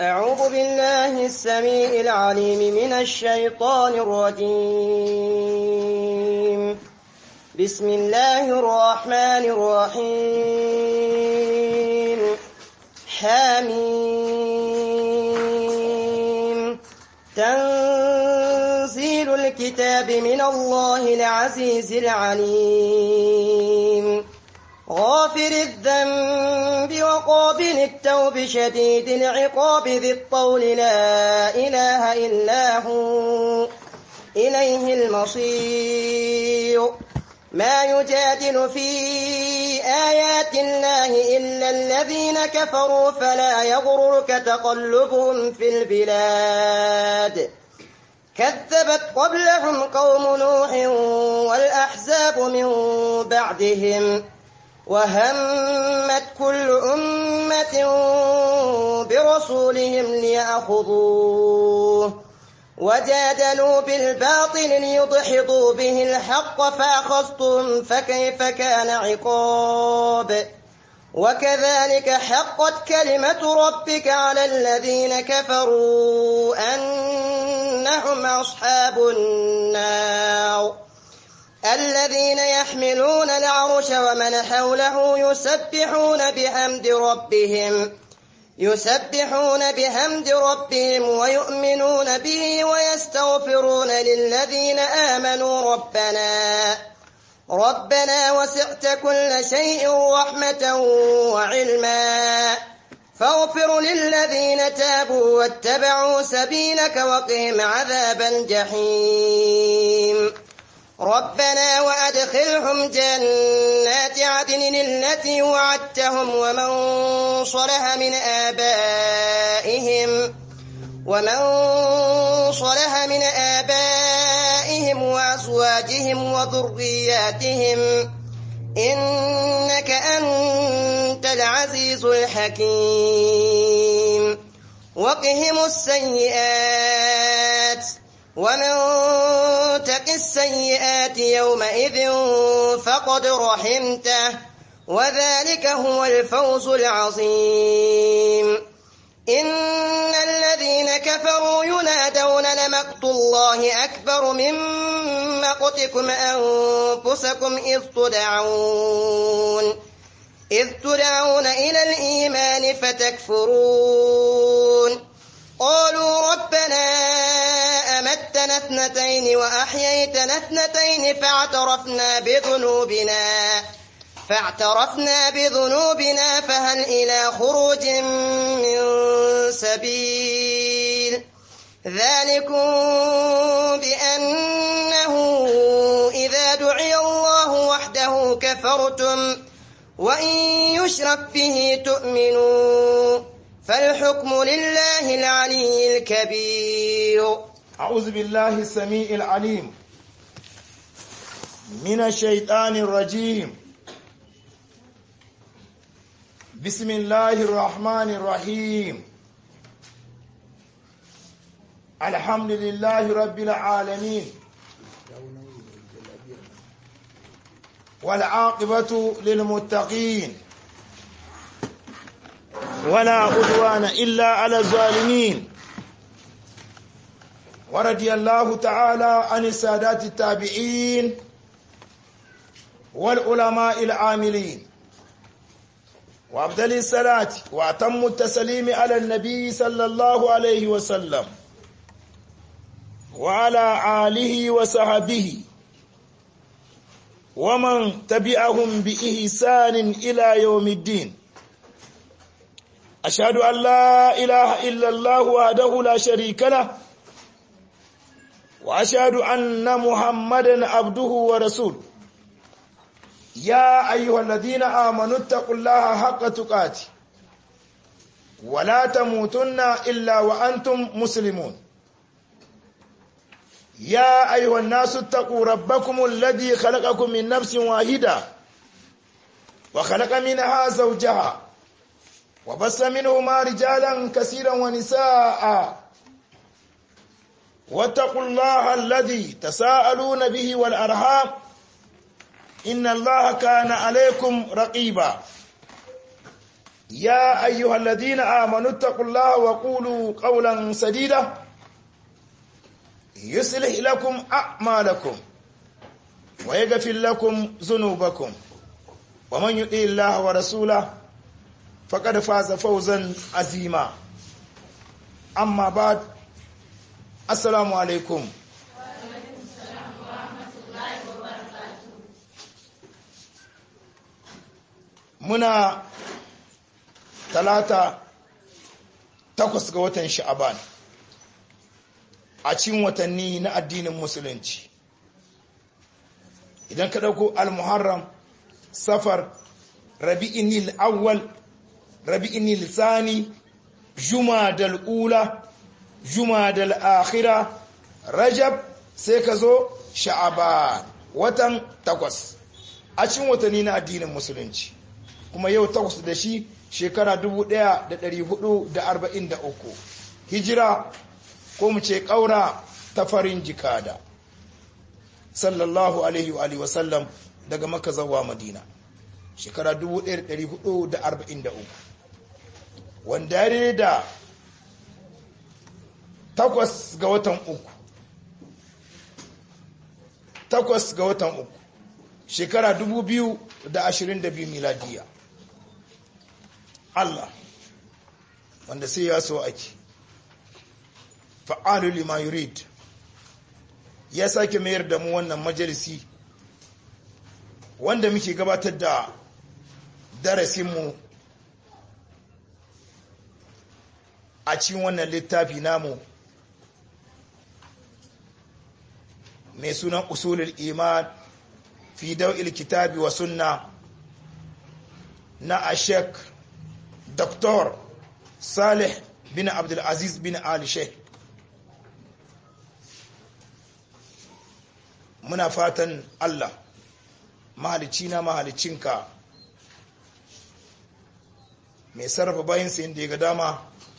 أعوذ بالله السميع العليم من الشيطان الرجيم بسم الله الرحمن الرحيم حميم تنزيل الكتاب من الله العزيز العليم غافر الذنب وقابل التوب شديد العقاب ذي الطول لا إله إلا هو إليه المصير ما يجادل في آيات الله إلا الذين كفروا فلا يغررك تقلبهم في البلاد كذبت قبلهم قوم نوح والأحزاب من بعدهم وهمت كل أمة برسولهم ليأخذوه وجادلوا بالباطل ليدحضوا به الحق فأخذتهم فكيف كان عقاب وكذلك حقت كلمة ربك على الذين كفروا أنهم أصحاب النار الذين يحملون العرش ومن حوله يسبحون بحمد ربهم يسبحون بحمد ربهم ويؤمنون به ويستغفرون للذين آمنوا ربنا ربنا وسعت كل شيء رحمة وعلما فاغفر للذين تابوا واتبعوا سبيلك وقهم عذاب الجحيم ربنا وأدخلهم جنات عدن التي وعدتهم ومن صلح من آبائهم ومن صلح من آبائهم وأزواجهم وذرياتهم إنك أنت العزيز الحكيم وقهم السيئات ومن تق السيئات يومئذ فقد رحمته وذلك هو الفوز العظيم إن الذين كفروا ينادون لمقت الله أكبر من مقتكم أنفسكم إذ تدعون إذ تدعون إلى الإيمان فتكفرون قالوا ربنا أمتنا اثنتين وأحييتنا اثنتين فاعترفنا بذنوبنا فاعترفنا بذنوبنا فهل إلى خروج من سبيل ذلكم بأنه إذا دعي الله وحده كفرتم وإن يشرك به تؤمنوا فالحكم لله العلي الكبير أعوذ بالله السميع العليم من الشيطان الرجيم بسم الله الرحمن الرحيم الحمد لله رب العالمين والعاقبة للمتقين ولا عدوان إلا على الظالمين ورضي الله تعالى عن السادات التابعين والعلماء العاملين وأفضل الصلاة وأتم التسليم على النبي صلى الله عليه وسلم وعلى آله وصحبه ومن تبعهم بإحسان إلى يوم الدين أشهد أن لا إله إلا الله وحده لا شريك له وأشهد أن محمدا عبده ورسوله يا أيها الذين آمنوا اتقوا الله حق تقاته ولا تموتن إلا وأنتم مسلمون يا أيها الناس اتقوا ربكم الذي خلقكم من نفس واحدة وخلق منها زوجها وبس منهما رجالا كثيرا ونساء واتقوا الله الذي تساءلون به والأرحام إن الله كان عليكم رقيبا يا أيها الذين آمنوا اتقوا الله وقولوا قولا سديدا يصلح لكم أعمالكم ويغفر لكم ذنوبكم ومن يطع الله ورسوله فقد فاز فوزا عظيما أما بعد السلام عليكم muna talata takwas ga watan sha'aban a cikin watanni na addinin musulunci idan ka ɗauko al-muharram safar rabi'inil awwal rabi'inil sani jumadal ula jumadal akhira rajab sai ka zo sha'aban watan takwas a cikin watanni na addinin musulunci kuma yau takwas da shi shekara 1443 hijira ko mu ce ƙaura ta farin jikada sallallahu alaihi wa sallam daga maka zawa madina shekara 1443 wanda ya da takwas ga watan uku takwas ga watan uku shekara 2022 miladiya Allah wanda sai ya so ake fa'alu lima yurid ya sake mayar da mu wannan majalisi wanda muke gabatar da darasinmu a cikin wannan littafi namu mai sunan usulul iman fi daw'il kitabi wa sunna na ashek Dr. Salih bin Abdulaziz bin Ali Sheikh muna fatan Allah mahalicci na mahalicinka mai sarrafa bayansa inda ya ga dama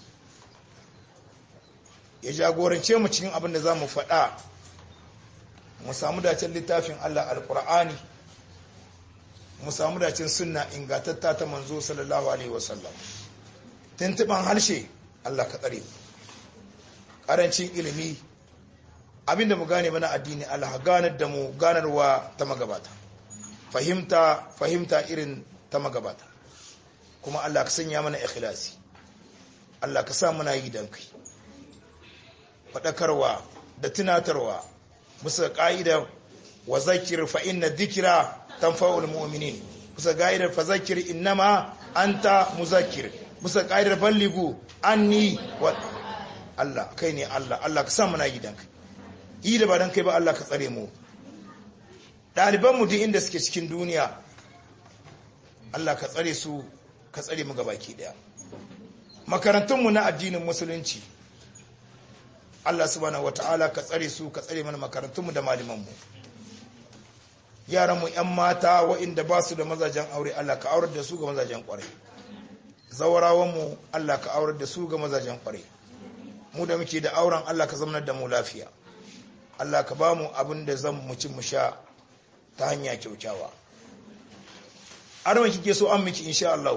ya jagorance mu cikin abin da za mu faɗa mu samu dacen littafin Allah alƙur'ani mu samu dacin sunna ingantatta ta manzo sallallahu alaihi wasallam tuntuban harshe Allah ka tsare karancin ilimi abinda mu gane mana addini Allah ganar da mu ganarwa ta magabata fahimta fahimta irin ta magabata kuma Allah ka sanya mana ikhlasi Allah ka sa muna yi dan kai faɗakarwa da tunatarwa musa ƙa'idar wa zakir fa inna dhikra tanfa'ul mu'minin musa ƙa'idar fa zakir innama anta muzakkir musa ƙa'idar balligu anni wa Allah kai ne Allah Allah ka sa muna yi dan kai yi da ba dan kai ba Allah ka tsare mu ɗaliban mu duk inda suke cikin duniya Allah ka tsare su ka tsare mu gabaki daya makarantun mu na addinin musulunci Allah subhanahu wataala ka tsare su ka tsare mana makarantun mu da malaman mu yaran mu ƴan mata waɗanda ba su da mazajen aure Allah ka aurar da su ga mazajen ƙwarai zawarawan mu Allah ka aurar da su ga mazajen ƙwarai mu da muke da auren Allah ka zamanar da mu lafiya Allah ka ba mu abin da zan mu ci mu sha ta hanya kyaukyawa arma kike so an miki insha Allah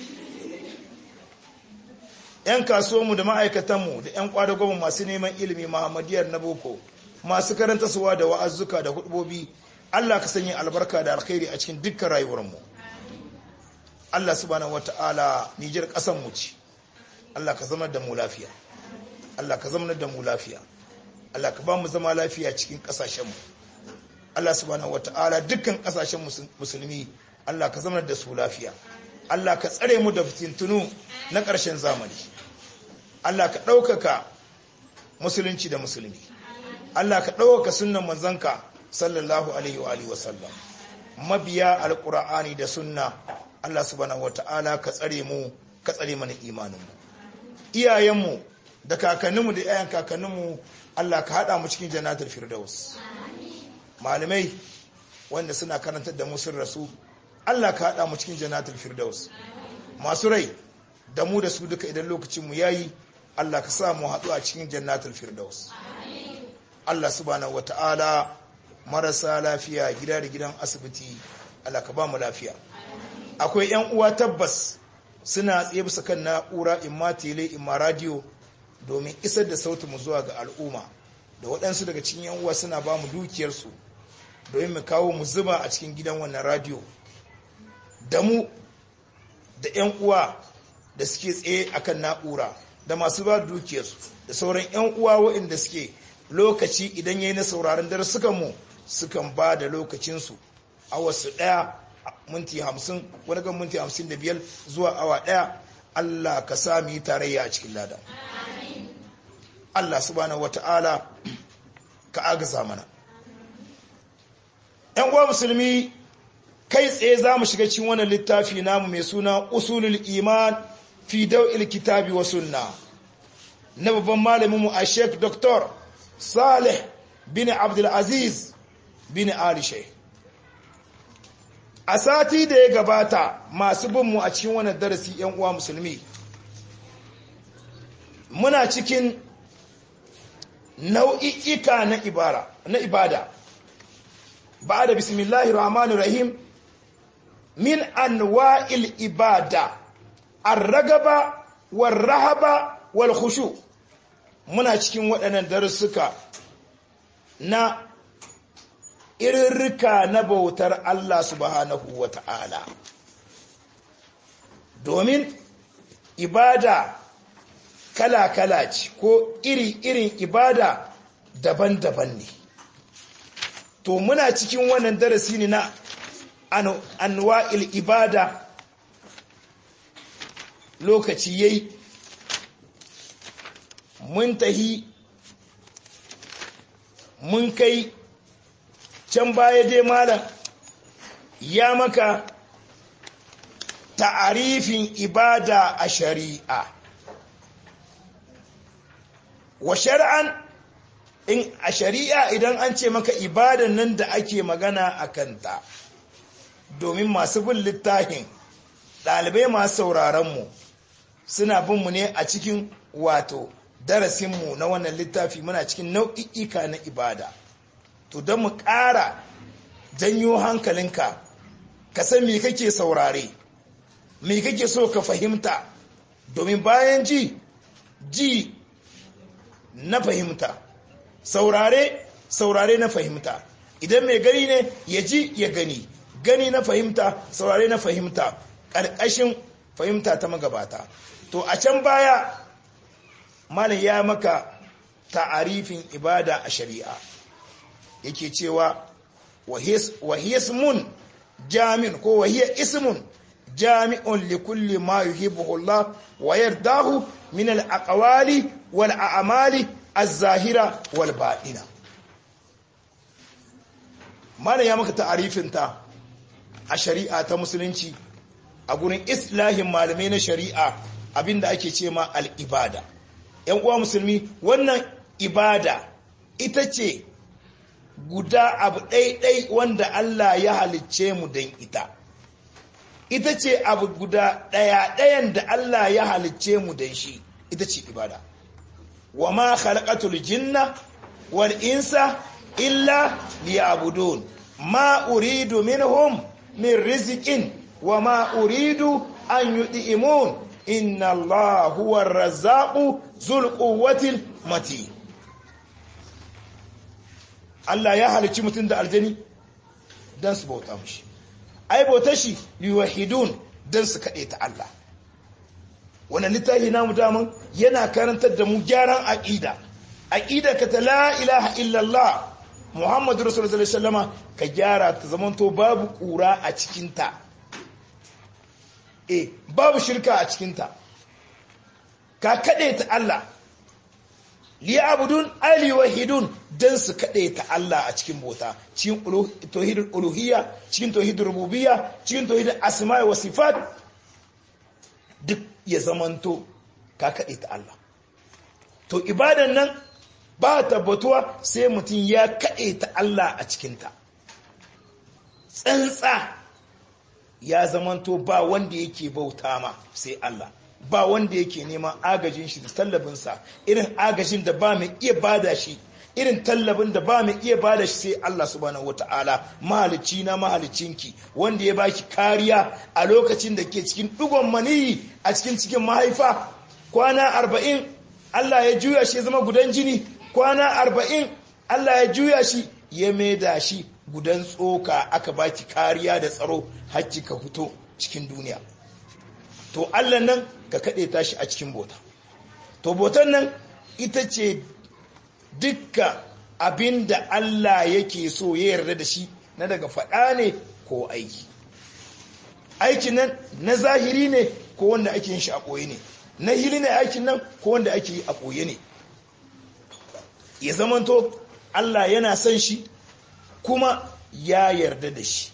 yan kasuwanmu da ma'aikatanmu da yan kwadagonmu masu neman ilimi Muhammadiyar na boko masu karanta suwa da wa'azzuka da hudubobi Allah ka sanya albarka da alkhairi a cikin dukkan rayuwarmu Allah subhanahu wata'ala Nijar kasan mu ce Allah ka zama da mu lafiya Allah ka zama da mu lafiya Allah ka ba mu zama lafiya cikin kasashenmu Allah subhanahu wata'ala dukkan kasashen musulmi Allah ka zama da su lafiya Allah ka tsare mu da fitintunu na ƙarshen zamani Allah ka ɗaukaka musulunci da musulmi Allah ka ɗaukaka sunnan manzanka sallallahu alaihi wa alihi wasallam mabiya alqur'ani da sunna Allah subhanahu wata'ala ka tsare mu ka tsare mana imaninmu iyayenmu da kakanninmu da iyayen kakanninmu Allah ka haɗa mu cikin jannatul firdaus malamai wanda suna karantar da mu sun rasu Allah ka haɗa mu cikin jannatul firdaus masu rai da mu da su duka idan lokacin mu yayi Allah ka sa mu haɗu a cikin jannatul firdaus Allah subhanahu wata'ala marasa lafiya gida da gidan asibiti Allah ka ba mu lafiya akwai yan uwa tabbas suna tsaye bisa kan na'ura imma tele imma radio domin isar da sautin mu zuwa ga al'umma da waɗansu daga cikin yan uwa suna ba mu dukiyarsu domin mu kawo mu zuba a cikin gidan wannan radio da mu da yan uwa da suke tsaye akan na'ura da masu ba dukiyarsu da sauran yan uwa waɗanda suke lokaci idan yayi na sauraron darussukan mu sukan ba da lokacinsu a wasu ɗaya minti hamsin wani gan minti hamsin da biyar zuwa awa ɗaya Allah ka sami tarayya a cikin lada Allah subhanahu wata'ala ka agaza mana ‘yan uwa musulmi kai tsaye za mu shiga cikin wannan littafi namu mai suna usulul iman fi dau'il kitabi wa sunna na babban malaminmu a sheik doktor salih bin abdulaziz bin ali sheikh a sati da ya gabata masu binmu a cikin wannan darasi yan uwa musulmi muna cikin nau'i'ika na ibara na ibada ba da bismillahir rahmanir rahim min anwa'il ibada ar-ragaba war-rahaba wal-khushu muna cikin waɗannan darussuka na irirrika na bautar Allah subhanahu wa ta'ala. Domin ibada kala-kala ce ko iri-irin ibada daban-daban ne. To muna cikin wannan darasi ne na anwa'il ibada lokaci yayi mun tahi mun kai can baya dai malam ya maka ta'arifin ibada a shari'a wa shari'an in a shari'a idan an ce maka ibadan nan da ake magana a kanta domin masu bin littafin ɗalibai masu sauraronmu suna binmu ne a cikin wato darasinmu na wannan littafi muna cikin nau'i'ika na ibada to don mu ƙara janyo hankalinka ka san me kake saurare me kake so ka fahimta domin bayan ji ji na fahimta saurare saurare na fahimta idan mai gani ne ya ji ya gani gani na fahimta saurare na fahimta ƙarƙashin fahimta ta magabata to a can baya malam ya maka ta'arifin ibada a shari'a yake cewa wahismun jami'un ko wahiyar ismun jami'un likulli ma yuhibbuhu Allah wa yardahu min al-aqwali wal a'mali az-zahira wal batina mana ya maka ta'arifin ta a shari'a ta musulunci a gurin islahin malamai na shari'a abinda ake ce ma al-ibada yan uwa musulmi wannan ibada ita ce guda abu ɗaiɗai wanda Allah ya halicce mu don ita ita ce abu guda ɗaya ɗayan da Allah ya halicce mu don shi ita ce ibada wa ma khalaqatul jinna wal insa illa liya'budun ma uridu minhum min rizqin wa ma uridu an yud'imun inna Allah huwa ar-razzaqu dhul quwwatil matin Allah ya halicci mutum da aljani don su bauta mushi ai bauta shi liwahidun don su kaɗe ta Allah wannan littafi namu daman yana karantar da mu gyaran aƙida aƙida ka ta la ilaha illallah muhammadu rasulullah sallama ka gyara ta zamanto babu ƙura a cikinta eh babu shirka a cikinta ka kaɗe ta Allah liyabudun ali wahidun dan su kade ta Allah a cikin bota cikin tauhidul uluhiyya cikin tauhidul rububiyya cikin tauhidul asma'i wa sifat duk ya zamanto ka kade ta Allah to ibadan nan ba tabbatuwa sai mutum ya kade ta Allah a cikin ta tsantsa ya zamanto ba wanda yake bauta ma sai Allah ba wanda yake neman agajin shi da tallabinsa irin agajin da ba mai iya bada shi irin tallabin da ba mu iya bada shi sai Allah subhanahu wataala mahalicci na mahalicinki wanda ya baki kariya a lokacin da ke cikin dugon maniyi a cikin cikin mahaifa kwana arba'in Allah ya juya shi ya zama gudan jini kwana arba'in Allah ya juya shi ya maida shi gudan tsoka aka baki kariya da tsaro hacci ka fito cikin duniya to Allah nan ka kaɗe tashi a cikin bota to botan nan ita ce dukka abin da Allah yake so ya yarda da shi na daga faɗa ne ko aiki aikin nan na zahiri ne ko wanda ake yin shi a ɓoye ne na hili ne aikin nan ko wanda ake yi a ɓoye ne ya zamanto Allah yana son shi kuma ya yarda da shi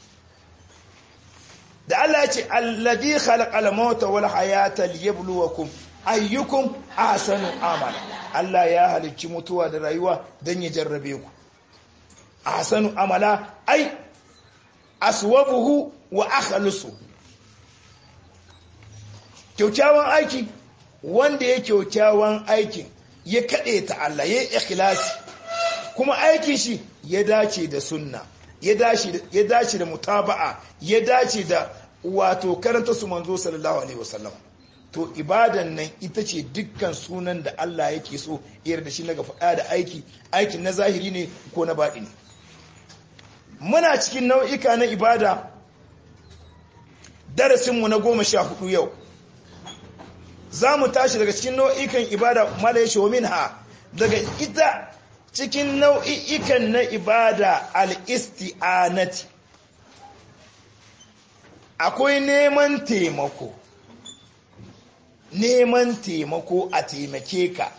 da Allah ya ce alladhi khalaqal mauta wal hayata liyabluwakum ayyukum ahsanu amala Allah ya halicci mutuwa da rayuwa dan ya jarrabe ku ahsanu amala ai aswabuhu wa akhlusu kyaukyawan aiki wanda ya kyaukyawan aikin ya kade ta Allah ya ikhlasi kuma aikin shi ya dace da sunna ya dace da mutaba'a ya dace da wato karanta su manzo sallallahu alaihi wasallam to ibadan nan ita ce dukkan sunan da Allah yake so iyar da shi na faɗa da aiki aikin na zahiri ne ko na baɗi ne muna cikin nau'ika na ibada darasinmu na goma sha hudu yau za mu tashi daga cikin nau'ikan ibada mala ya shomin ha daga ita cikin nau'ikan na ibada al'isti'anati akwai neman taimako neman taimako a taimake ka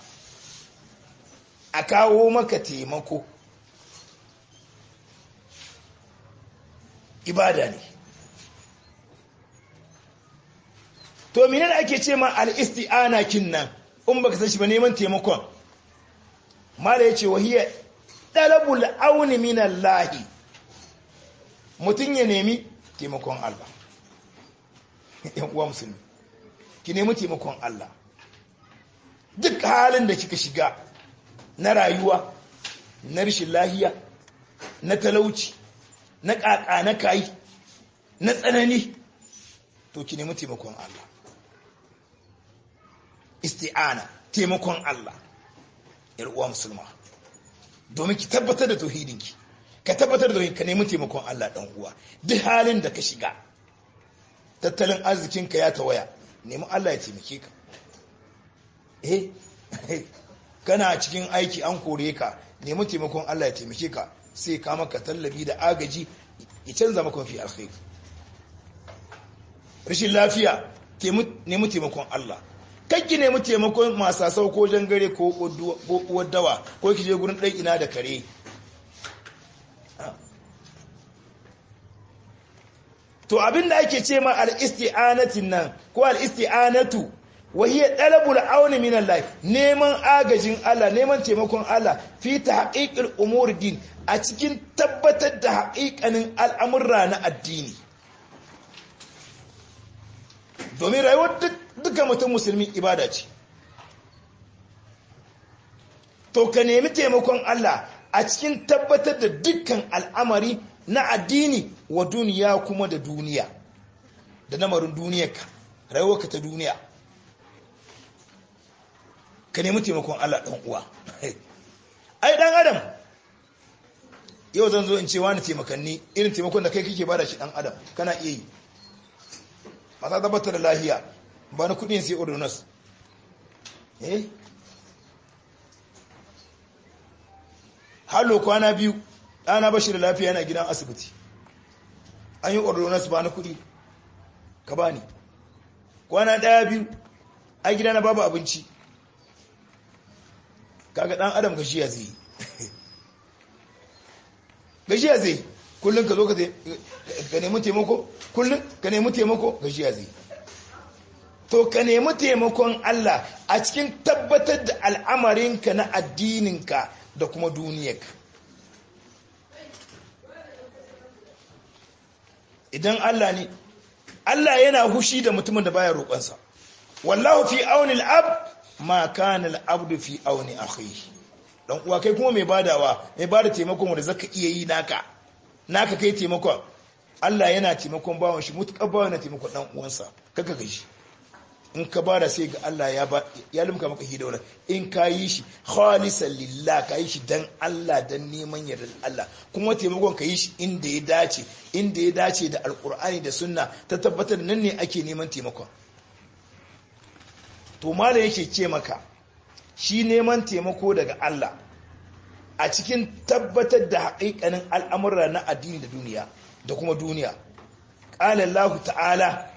a kawo maka taimako ibada ne to minan ake ce ma al'isti'ana kin nan in baka san shi ba neman taimakon mala ya ce wahiyar ɗalabul auni minan lahi mutum ya nemi taimakon Allah ‘yan uwa musulmi ki nemi taimakon Allah duk halin da kika shiga na rayuwa na rashin lahiya na talauci na ƙaƙa na kayi na tsanani to ki nemi taimakon Allah isti'ana taimakon Allah uwa musulma domin ki tabbatar da tauhidinki ka tabbatar da ka nemi taimakon Allah dan uwa duk halin da ka shiga tattalin arzikinka ya tawaya nemi Allah ya taimake ka eh kana cikin aiki an kore ka nemi taimakon Allah ya taimake ka sai ka maka tallabi da agaji ya canza maka fi alkhairi rashin lafiya nemi taimakon Allah kakki nemi taimakon masasau ko jangare ko uwar dawa ko ki je gurin ɗan ina da kare to abinda ake ce ma al-isti'anatin nan ko al-isti'anatu wa hiya talabul auni min Allah neman agajin Allah neman taimakon Allah fi tahqiqil umur din a cikin tabbatar da haƙiƙanin al'amurra na addini domin rayuwar duka mutum musulmi ibada ce to ka nemi taimakon Allah a cikin tabbatar da dukkan al'amari na addini wa duniya kuma da duniya da namarin duniyarka rayuwarka ta duniya ka nemi taimakon Allah ɗan uwa ai ɗan adam yau zan zo in ce wani taimakanni irin taimakon da kai kake bada shi ɗan adam kana iya yi mata tabbatar da lahiya ba na kudin sai ordonance eh hallo kwana biyu ɗana bashi da lafiya yana gidan asibiti an yi ordonance ba na kudi ka ba ni kwana ɗaya biyu a gida na babu abinci kaga ɗan adam gashiya zai gashiya zai kullum ka zo ka nemi taimako kullum ka nemi taimako gashiya zai to ka nemi taimakon Allah a cikin tabbatar da al'amarinka na addininka da kuma duniyarka idan Allah ne Allah yana hushi da mutumin da baya roƙonsa wallahu fi auni al'ab ma kana al'abdu fi auni akhihi dan uwa kai kuma mai badawa mai bada taimakon wanda zaka iya yi naka naka kai taimakon Allah yana taimakon bawan shi mutukar bawan na taimakon dan uwansa kaka kai shi in ka bada sai ga Allah ya ba ya limka maka hidaura in ka yi shi khalisan lillah ka yi shi dan Allah dan neman yardar Allah kuma taimakon ka yi shi inda ya dace inda ya dace da alkur'ani da sunna ta tabbatar nan ne ake neman taimakon to malam yake ce maka shi neman taimako daga Allah a cikin tabbatar da haƙiƙanin al'amura na addini da duniya da kuma duniya ƙala Allah ta'ala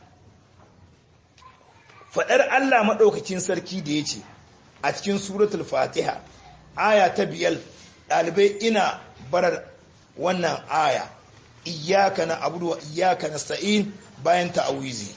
faɗar Allah maɗaukacin sarki da ya ce a cikin suratul fatiha aya ta biyar ɗalibai ina barar wannan aya iyaka na abudu wa iyaka na sa'in bayan ta'awizi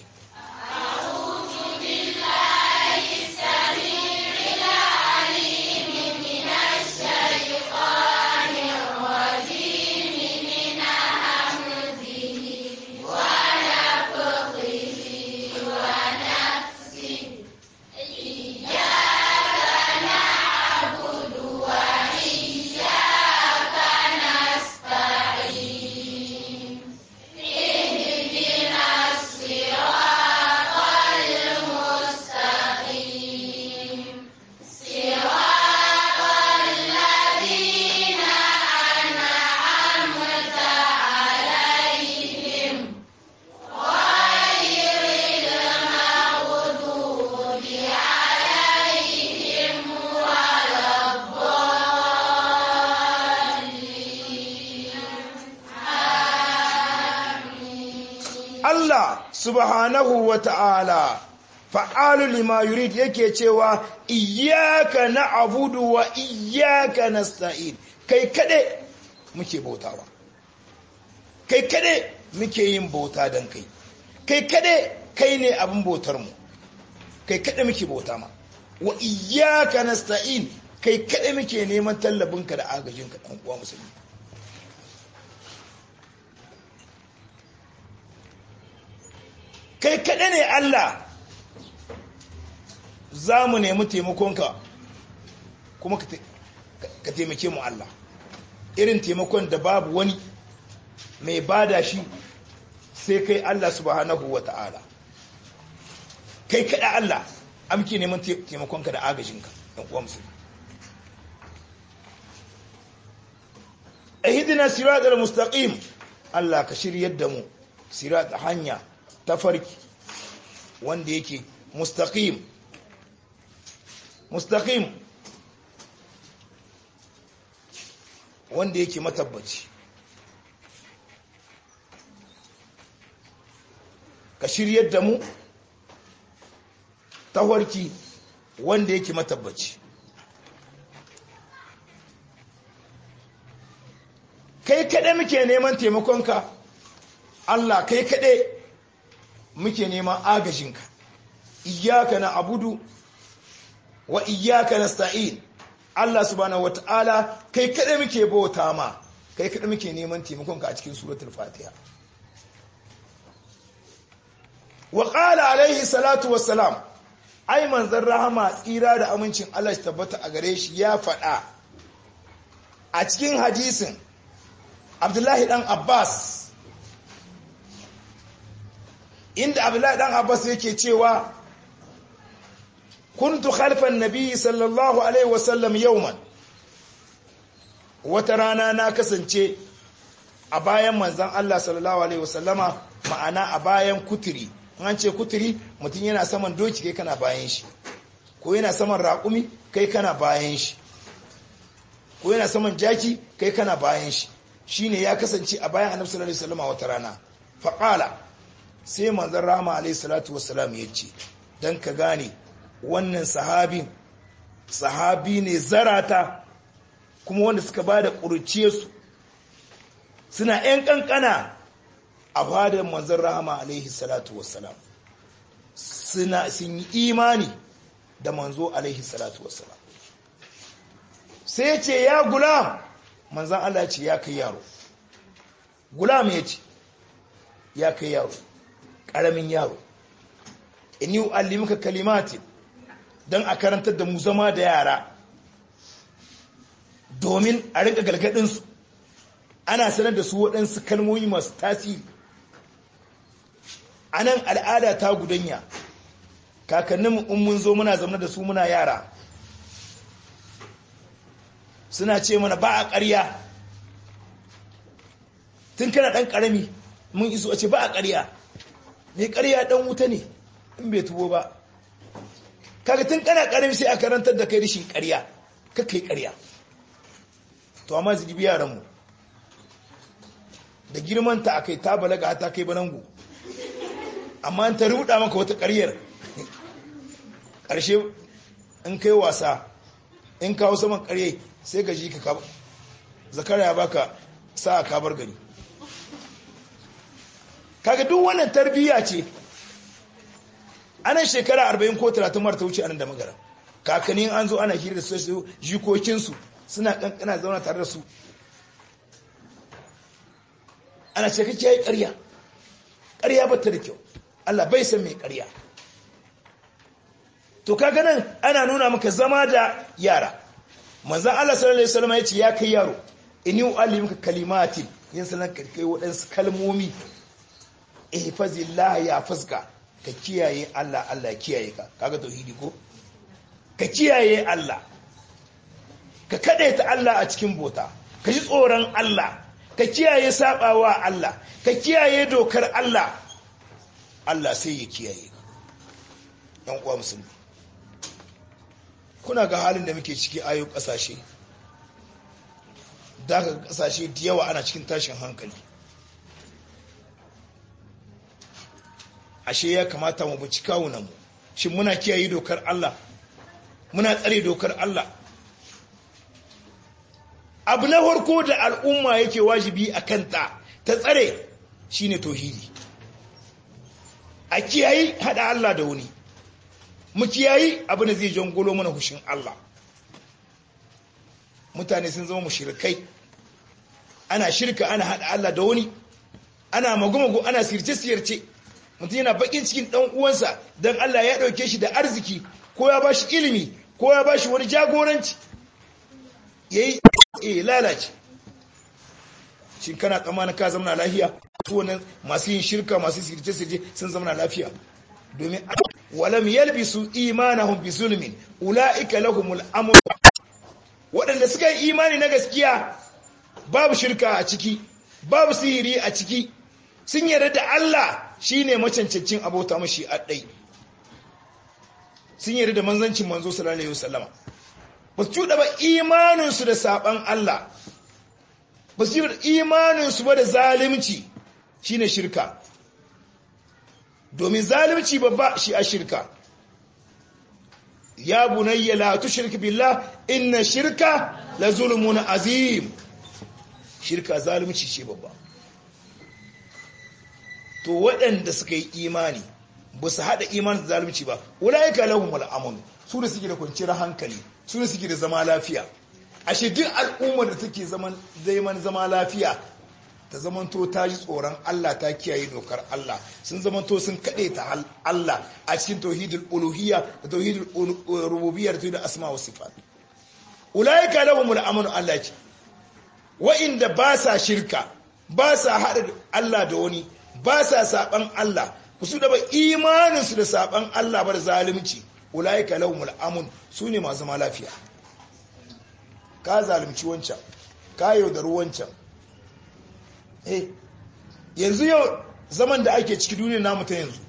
Allah subhanahu wa ta'ala fa'alu lima yurid yake cewa iyaka na abudu wa iyaka na sta'in kai kade muke bautawa kai kade muke yin bauta don kai kai kade kai ne abin bautarmu kai kade muke bauta ma wa iyaka na sta'in kai kade muke neman tallabinka da agajinka ɗan uwa musulmi kai kaɗai ne Allah za mu nemi taimakonka kuma ka taimake mu Allah irin taimakon da babu wani mai bada shi sai kai Allah subhanahu wa ta'ala kai kaɗai Allah amke neman taimakonka da agajinka ɗan uwa musulmi ahidina siratal mustaqim Allah ka shiryar da mu sirat hanya tafarki wanda yake mustaqim mustaqim wanda yake matabbaci ka shiryar da mu tafarki wanda yake matabbaci kai kaɗai muke neman taimakonka Allah kai kaɗai muke neman agajinka iyaka na abudu wa iyaka na sta'in Allah subhanahu wata'ala kai kaɗai muke bauta ma kai kaɗai muke neman taimakonka a cikin suratul fatiha wa qala alaihi salatu wassalam ai manzon rahama tsira da amincin Allah shi tabbata a gare shi ya faɗa a cikin hadisin Abdullahi dan Abbas inda abdullahi dan abbas yake cewa kuntu khalfan nabi sallallahu alaihi wasallam yawman wata rana na kasance a bayan manzon Allah sallallahu alaihi wasallama ma'ana a bayan kuturi an ce kuturi mutum yana saman doki kai kana bayan shi ko yana saman raƙumi kai kana bayan shi ko yana saman jaki kai kana bayan shi shine ya kasance a bayan annabi sallallahu alaihi wasallama wata rana faqala sai manzan rama alaihi salatu wasalam ya ce don ka gane wannan sahabi sahabi ne zarata kuma wanda suka ba da su suna 'yan kankana a fadar manzan rama alaihi salatu wasalam suna sun yi imani da manzo alaihi salatu wasalam sai ya ce ya gulam manzan Allah ce ya kai yaro gulam ya ce ya kai yaro ƙaramin yaro in yi allimuka kalimatin don a karantar da mu zama da yara domin a rinka galgadinsu ana sanar da su waɗansu kalmomi masu tasiri a nan al'ada ta gudanya kakanninmu in mun zo muna zama da su muna yara suna ce mana ba a ƙarya tun kana ɗan ƙarami mun iso a ce ba a ƙarya mai ƙarya ɗan wuta ne in bai tubo ba kaga tun kana ƙarami sai a karantar da kai rishin ƙarya kakai ƙarya to amma zigibi yaranmu da girmanta a kai ta balaga ta kai banangu amma ta rubuta maka wata ƙaryar ƙarshe in kai wasa in kawo saman ƙarye sai ka ji ka zakara ya baka sa a kabar gari kaga duk wannan tarbiyya ce anan shekara 40 ko 30 marta wuce anan da magana kakannin an zo ana hira da su jikokinsu suna kankana zauna tare da su ana ce kake yi ƙarya ƙarya ba ta da kyau Allah bai san mai ƙarya to kaga nan ana nuna maka zama da yara manzan Allah sallallahu alaihi wasallam ya ce ya kai yaro inni uallimuka kalimatin yin sanan kai waɗansu kalmomi ihfazillah ya fuska ka kiyaye Allah Allah ya kiyaye ka kaga tauhidi ko ka kiyaye Allah ka kadaita Allah a cikin bota ka ji tsoron Allah ka kiyaye sabawa Allah ka kiyaye dokar Allah Allah sai ya kiyaye ka yan uwa musulmi kuna ga halin da muke ciki ayo kasashe daga kasashe da yawa ana cikin tashin hankali ashe ya kamata mu bici kawunanmu shin muna kiyaye dokar Allah muna tsare dokar Allah abu na farko da al'umma yake wajibi a kanta ta tsare shine tauhidi a kiyayi hada Allah da wani mu kiyayi abin da zai jangolo mana hushin Allah mutane sun zama mushrikai ana shirka ana hada Allah da wani ana magumago ana sirce-sirce mutum yana bakin cikin dan uwansa dan Allah ya dauke shi da arziki ko ya bashi ilimi ko ya bashi wani jagoranci yayi eh lalace shin kana tsammanin ka zama lafiya su wannan masu yin shirka masu sirce-sirce sun zama lafiya domin walam yalbisu imanahum bi zulmin ulaika lahumul amr waɗanda suka yi imani na gaskiya babu shirka a ciki babu sihiri a ciki sun yarda da Allah shine macancancin abota mashi a ɗai sun yarda da manzancin manzo sallallahu alaihi wasallama ba su cuɗa ba imaninsu da saɓan Allah ba su yi imaninsu ba da zalimci shine shirka domin zalimci babba shi a shirka ya bunayya la tushrik billah inna shirka la zulmun azim shirka zalimci ce babba to waɗanda suka yi imani ba su haɗa imanin da zalimci ba ulaika lahumul amn su da suke da kwanciyar hankali su da suke da zama lafiya ashe duk al'ummar da take zaman zaman zama lafiya ta zamanto ta ji tsoron Allah ta kiyaye dokar Allah sun zamanto sun kaɗe ta Allah a cikin tauhidul uluhiyya da tauhidul rububiyya da tauhidul asma wa sifat ulaika lahumul amanu Allah ce wa'inda ba sa shirka ba sa haɗa Allah da wani ba sa saban Allah su da ba imaninsu da saban Allah ba da zalunci ulaika lahumul amun su ne masu zama lafiya ka zalunci wancan ka yaudari wancan eh yanzu yau zaman da ake ciki duniya namu ta yanzu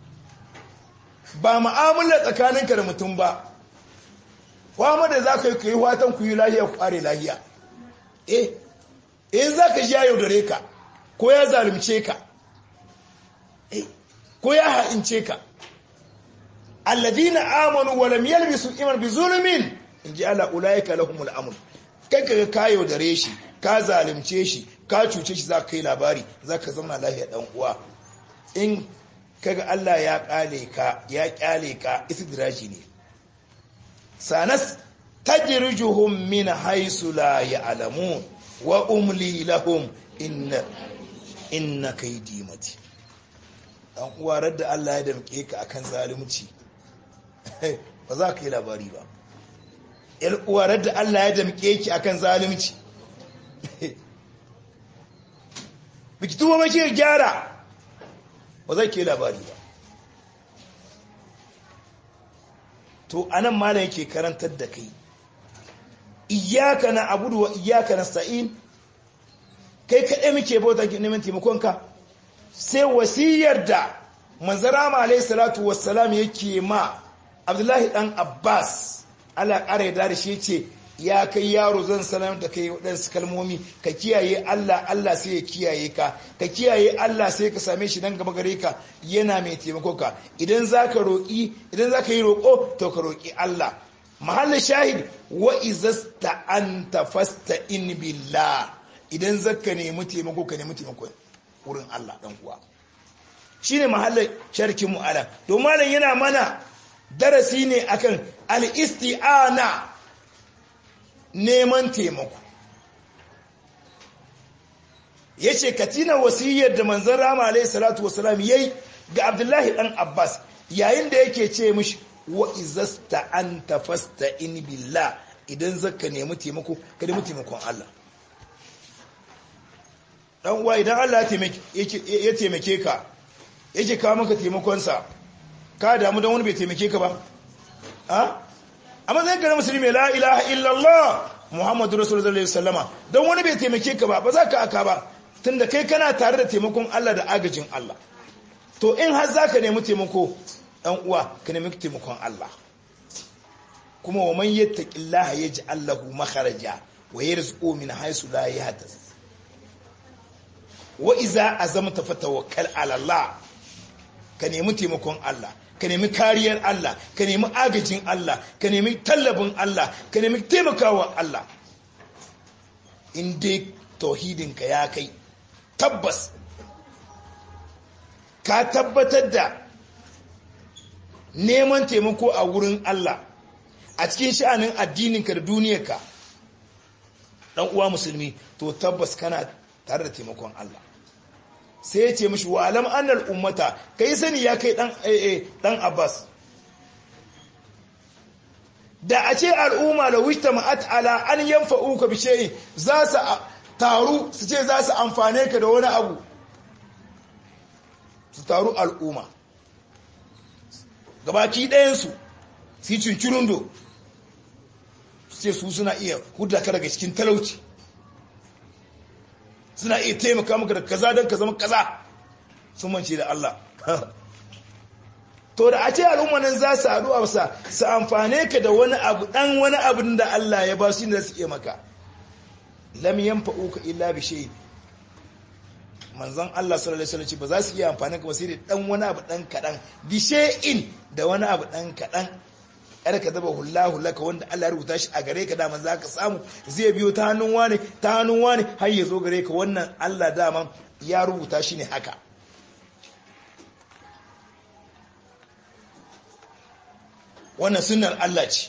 ba mu'amala tsakaninka da mutum ba kwamma da za ka yi kai watan ku yi lahiya ku ƙare lahiya eh in za ka ji ya yaudare ka ko ya zalunce ka eh ko ya ha'ince ka alladina amanu wa lam yalbisu iman bi zulmin in ji ala ulaika lahumul amr kai kaga ka yaudare shi ka zalunce shi ka cuce shi za ka kai labari za ka zama lafiya dan uwa in kaga Allah ya kale ka ya kyale ka istidraji ne sanas tajrijuhum min haythu la ya'lamun wa umli lahum inna inna kaydi mati dan uwa radda Allah ya damke ka akan zalunci ba za ka yi labari ba uwarar da Allah ya damke ki akan zalunci biki tuba maki gyara ba zai ke labari ba to anan malam yake karantar da kai iyaka na abudu wa iyaka na sa'in kai kaɗai muke bauta neman taimakonka sai wasiyar da manzara alayhi salatu wassalam yake ma abdullahi dan abbas ala ƙara ya da shi ce ya kai yaro zan sanar da kai waɗansu kalmomi ka kiyaye allah allah sai ya kiyaye ka ka kiyaye allah sai ka same shi nan gaba gare ka yana mai taimako ka idan za ka roƙi idan za ka yi roƙo to ka roƙi allah mahallin shahid wa izasta anta fasta in billah idan zaka nemi taimako ka nemi taimako wurin allah dan uwa shine mahallin sharkin mu ala to malam yana mana darasi ne akan al-isti'ana neman taimako yace katina wasiyar da manzon rama alayhi salatu wasalam yayi ga Abdullahi dan Abbas yayin da yake ce mishi wa izasta anta fasta'in billah idan zaka nemi taimako ka nemi taimakon Allah dan uwa idan Allah ya taimake ka yake kawo maka taimakonsa ka damu don wani bai taimake ka ba a amma zai gara musulmi la ilaha illallah muhammadu rasulullah sallama don wani bai taimake ka ba ba za ka aka ba tunda kai kana tare da taimakon Allah da agajin Allah to in har za ka nemi taimako ɗan uwa ka nemi taimakon Allah kuma wa man yattaqillaha yaj'al lahu makharaja wa yarzuqu min haythu la yahtasib wa iza azamta fatawakkal ala Allah ka nemi taimakon Allah ka nemi kariyar Allah ka nemi agajin Allah ka nemi tallabin Allah ka nemi taimakawa Allah in dai tauhidinka ya kai tabbas ka tabbatar da neman taimako a wurin Allah a cikin sha'anin addininka da duniyarka dan uwa musulmi to tabbas kana tare da taimakon Allah sai ya ce mashi wa alam annal ummata kai sani ya kai dan dan Abbas da a ce al'umma la wishta ma'at ala an yanfa'uka bi shay'in za su taru su ce za su amfane ka da wani abu su taru al'umma gabaki ɗayan su su cincirundo su ce su suna iya hudda ka daga cikin talauci suna iya taimaka maka da kaza don ka zama kaza sun mance da Allah to da a ce al'ummanin za su haɗu a wasa su amfane ka da wani abu ɗan wani abin da Allah ya ba su da su iya maka lam yanfa'u ka illa bi shay manzon Allah sallallahu alaihi wasallam ba za su iya amfane ka ba sai da ɗan wani abu ɗan kaɗan bi shay'in da wani abu ɗan kaɗan yar ka zaba hullahu laka wanda Allah ya rubuta shi a gare ka daman za ka samu zai biyo ta hannun wani ta hannun wani har ya zo gare ka wannan Allah daman ya rubuta shi ne haka wannan sunnar Allah ce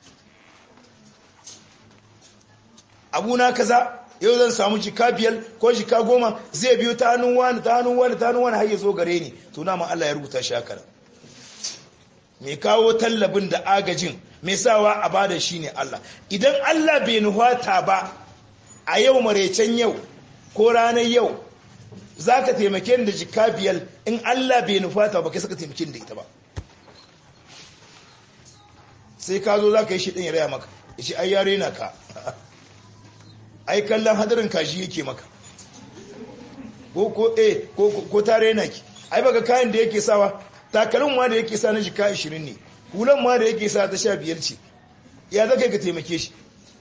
abuna kaza yau zan samu jika biyar ko jika goma zai biyo ta hannun wani ta hannun wani ta hannun wani har ya zo gare ni to na Allah ya rubuta shi haka mai kawo tallabin da agajin mai sawa a bada shi ne Allah idan Allah bai nuhata ba a yau maraicen yau ko ranar yau za ka taimake da jika biyar in Allah bai nufata ba kai saka taimake da ita ba sai ka zo za ka yi shi ɗin ya raya maka ya ce ai yare na ka ai kallon hadarin kashi yake maka ko ko eh ko ta rena ki ai baka kayan da yake sawa takalin ma da yake sa na jika 20 ne hulan ma da yake sa ta 15 ce ya zaka ka taimake shi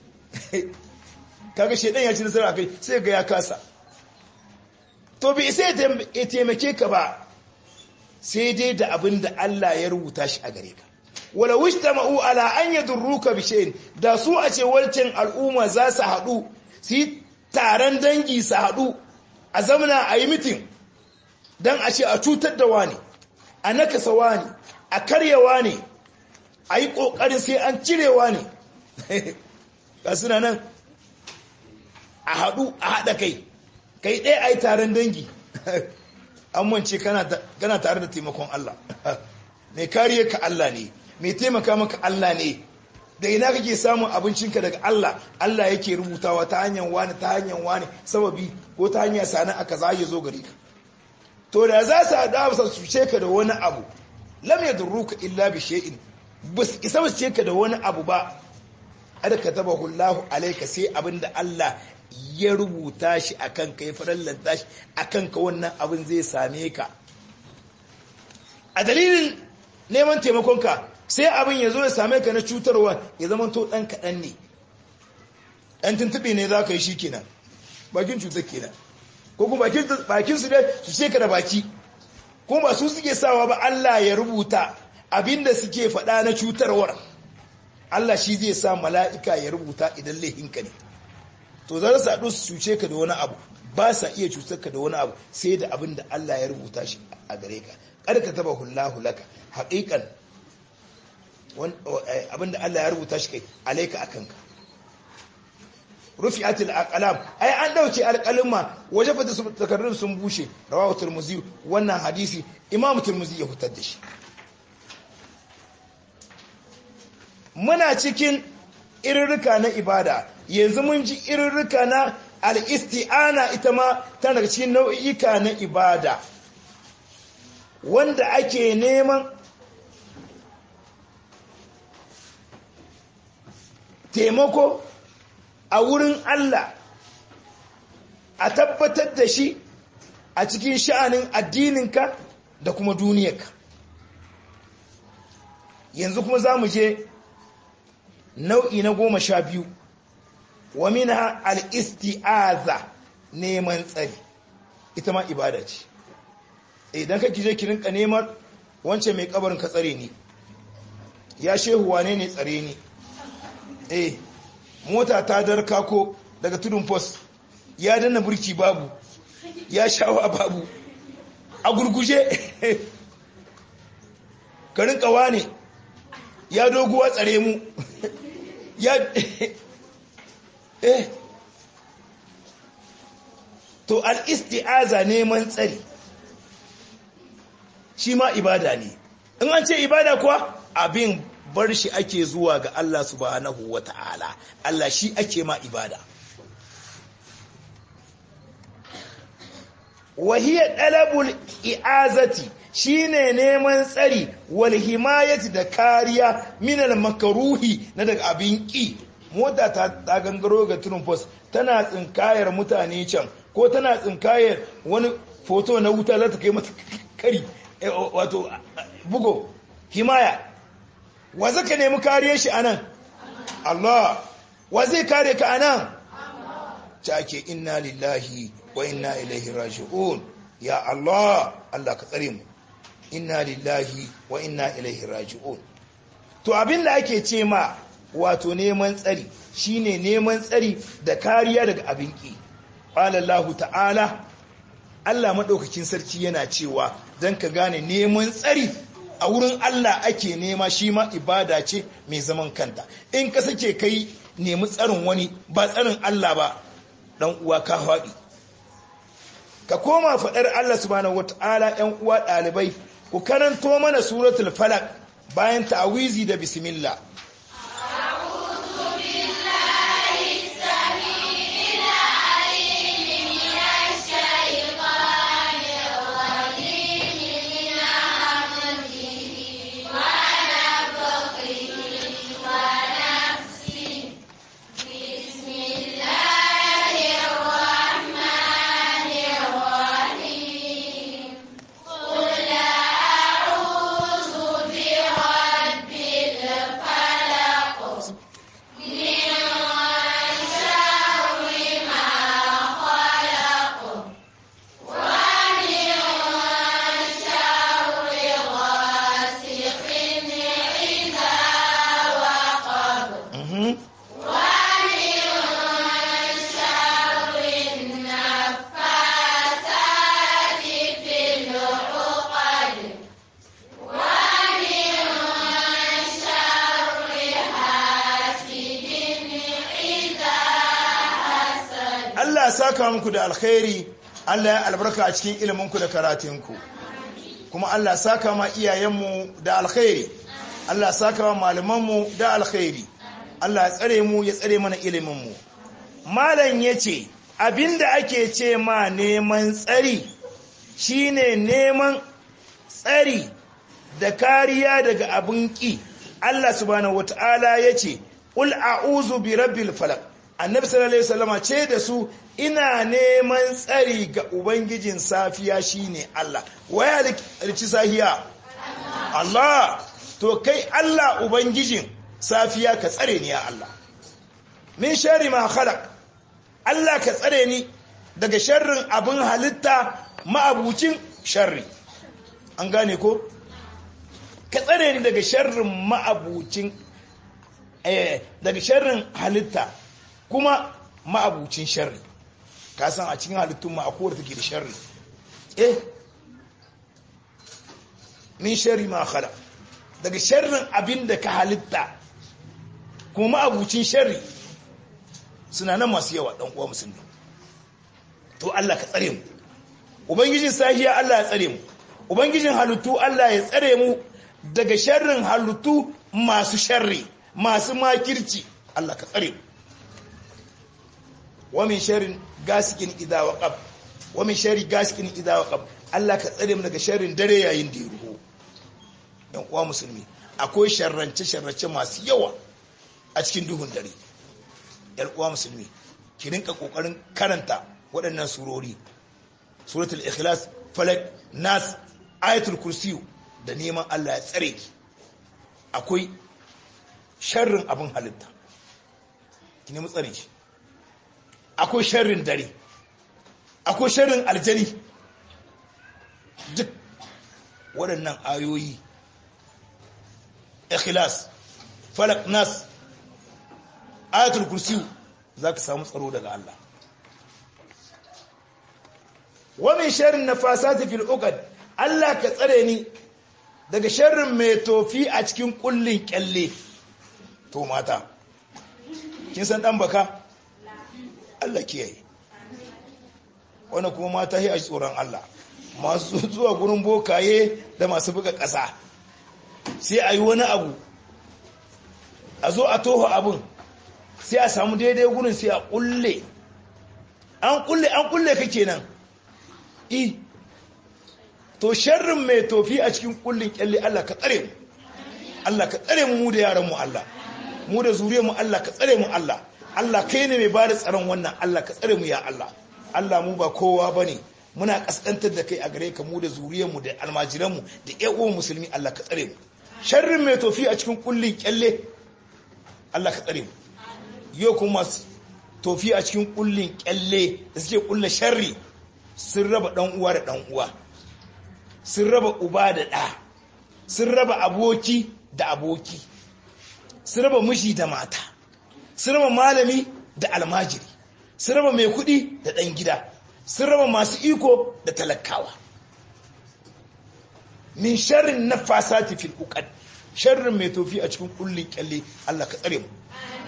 kaga shedan ya ci nasara kai sai ga ya kasa to bi sai ya taimake ka ba sai dai da abin da Allah ya rubuta shi a gare ka wala wishtama'u ala an yadurruka bi shay'in da su a ce walcin al'umma za su haɗu su yi taron dangi su haɗu a zamana a yi mitin don a ce a cutar da wani a nakasa wani a karyawa ne a yi ƙoƙarin sai an cirewa ne ga suna nan a haɗu a haɗa kai kai ɗaya a yi taron dangi an wance kana tare da taimakon Allah mai kariya ka Allah ne mai taimaka maka Allah ne da ina kake samun abincinka daga Allah Allah yake rubutawa ta hanyar wani ta hanyar wani sababi ko ta hanyar sana'a kaza ya zo gare ka to da za su haɗa ba su ce ka da wani abu lam yadurruka illa bi shay'in bus isa su ce ka da wani abu ba ada katabahu Allahu alayka sai abinda Allah ya rubuta shi akan ka ya farallanta shi akan ka wannan abin zai same ka a dalilin neman taimakonka sai abin ya zo ya same ka na cutarwa ya zama to ɗan kaɗan ne ɗan tuntuɓe ne za ka yi shi kenan bakin cutar kenan ko kuma bakin su dai su ce ka da baki kuma ba su suke sawa ba Allah ya rubuta abinda suke faɗa na cutarwar Allah shi zai sa mala'ika ya rubuta idan laihinka ne to za su haɗu su cuce ka da wani abu ba sa iya cutar ka da wani abu sai da abin da Allah ya rubuta shi a gare ka kada ka taba hullahu laka haƙiƙan abin da Allah ya rubuta shi kai alaika akan ka rufi'atil aqlam ai an dauke alqalma waje fata su takarrun sun bushe rawahu tirmidhi wannan hadisi imamu tirmidhi ya fitar da shi muna cikin irirrika na ibada yanzu mun ji irirrika na al-isti'ana ita ma tana daga cikin nau'ika na ibada wanda ake neman taimako a wurin Allah a tabbatar da shi a cikin sha'anin addininka da kuma duniyarka yanzu kuma za mu je nau'i na goma sha biyu wa mina al-isti'aza neman tsari ita ma ibada ce idan ka kije ki rinka neman wancan mai kabarin ka tsare ni ya shehu wane ne tsare ni eh mota ta darka ko daga tudun post ya danna burki babu ya shawa babu a gurguje ka rinka wane ya doguwa tsare mu ya eh to al-isti'aza neman tsari shi ma ibada ne in an ce ibada kuwa abin bar shi ake zuwa ga Allah subhanahu wa ta'ala Allah shi ake ma ibada wahiyar ɗalabul i'azati shine neman tsari wal himayati da kariya minal makaruhi na daga abin ƙi mota ta gangaro ga tunin post tana tsinkayar mutane can ko tana tsinkayar wani foto na wuta za ta kai mata kari wato bugo himaya wa zaka nemi kariyar shi anan Allah wa zai kare ka anan take inna lillahi wa inna ilaihi raji'un ya Allah Allah ka tsare mu inna lillahi wa inna ilaihi raji'un to abinda ake ce ma wato neman tsari shine neman tsari da kariya daga abin ki qala Allah ta'ala Allah madaukakin sarki yana cewa dan ka gane neman tsari a wurin Allah ake nema shi ma ibada ce mai zaman kanta in ka sake kai nemi tsarin wani ba tsarin Allah ba dan uwa ka haɗi ka koma faɗar Allah subhanahu wata'ala ‘yan uwa ɗalibai ku karanto mana suratul falak bayan ta'awizi da bismillah Allah saka muku da alkhairi Allah ya albarka a cikin iliminku da karatinku kuma Allah saka ma iyayenmu da alkhairi Allah saka ma malamanmu da alkhairi Allah ya tsare mu ya tsare mana ilimin mu malam yace abinda ake ce ma neman tsari shine neman tsari da kariya daga abin ki Allah subhanahu wataala yace qul a'udhu bi rabbil falaq annabi sallallahu alaihi wasallama ce da su ina neman tsari ga ubangijin safiya shine Allah waya rici sahiya Allah to kai Allah ubangijin safiya ka tsare ni ya Allah min sharri ma khalaq Allah ka tsare ni daga sharrin abin halitta ma'abucin sharri an gane ko ka tsare ni daga sharrin ma'abucin eh daga sharrin halitta kuma ma'abucin sharri ka san a cikin halittun ma akwai take da sharri eh min sharri ma khala daga sharrin abin da ka halitta kuma ma'abucin sharri suna nan masu yawa dan uwa musulmi to Allah ka tsare mu ubangijin sahiya Allah ya tsare mu ubangijin halittu Allah ya tsare mu daga sharrin halittu masu sharri masu makirci Allah ka tsare mu ومن شر غاسق اذا وقب ومن شر غاسق اذا وقب Allah ka tsare mu daga sharrin dare yayin da ya ruhu dan uwa musulmi akwai sharrance sharrace masu yawa a cikin duhun dare yan uwa musulmi ki rinka kokarin karanta waɗannan surori suratul ikhlas falak nas ayatul kursi da neman Allah ya tsare ki akwai sharrin abin halitta ki nemi tsare shi akwai sharrin dare akwai sharrin aljani duk waɗannan ayoyi ikhlas falak nas ayatul kursi za ka samu tsaro daga Allah wamin sharrin nafasati fil uqad Allah ka tsare ni daga sharrin mai tofi a cikin kullin kyalle to mata kin san dan baka Allah kiyaye wannan kuma mata yi a tsoron Allah masu zuwa gurin bokaye da masu buga ƙasa sai a yi wani abu a zo a toho abin sai a samu daidai gurin sai a kulle an kulle an kulle ka kenan i to sharrin mai tofi a cikin kullin kyalle Allah ka tsare mu Allah ka tsare mu mu da yaran mu Allah mu da zuriyar mu Allah ka tsare mu Allah Allah kai ne mai bada tsaron wannan Allah ka tsare mu ya Allah Allah mu ba kowa bane muna kaskantar da kai a gare ka mu da zuriyar mu da almajiran mu da ƴan uwan musulmi Allah ka tsare mu sharrin mai tofi a cikin kullin kyalle Allah ka tsare mu yau kuma tofi a cikin kullin kyalle da suke kulla sharri sun raba dan uwa da dan uwa sun raba uba da ɗa sun raba aboki da aboki sun raba miji da mata sun raba malami da almajiri sun raba mai kuɗi da ɗan gida sun raba masu iko da talakawa min sharrin na fasati fil uqad sharrin mai tofi a cikin kullin kyalle Allah ka tsare mu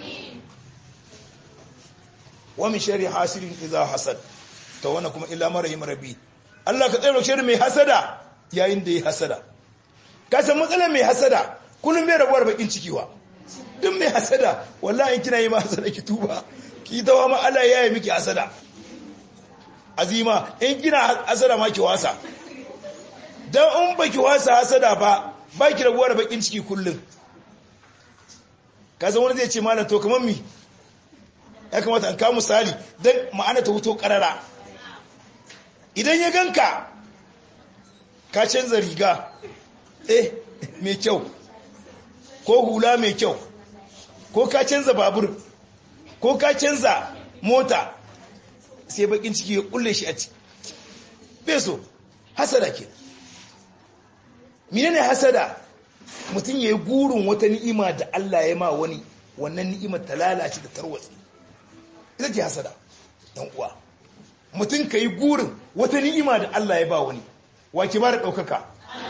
wa min sharri hasidin idza hasad to wannan kuma illa marahim rabbi Allah ka tsare sharri mai hasada yayin da ya hasada ka san matsalar mai hasada kullum bai rabuwar bakin ciki wa duk mai hasada wallahi in kina yi ma hasada ki tuba ki dawa ma Allah ya yi miki hasada azima in kina hasada ma ki wasa dan in baki wasa hasada ba baki rabuwar bakin ciki kullum ka san wani zai ce malam to kamar mi ya kamata an kawo misali dan ma'ana ta huto karara idan ya ganka ka canza riga eh mai kyau ko hula mai kyau ko ka canza babur ko ka canza mota sai bakin ciki ya kulle shi a ciki beso hasada ke menene hasada mutum ya yi gurin wata ni'ima da Allah ya ma wani wannan ni'imar ta lalace da tarwatsi ita ce hasada yan uwa mutum ka yi gurin wata ni'ima da Allah ya ba wani wake ba da ɗaukaka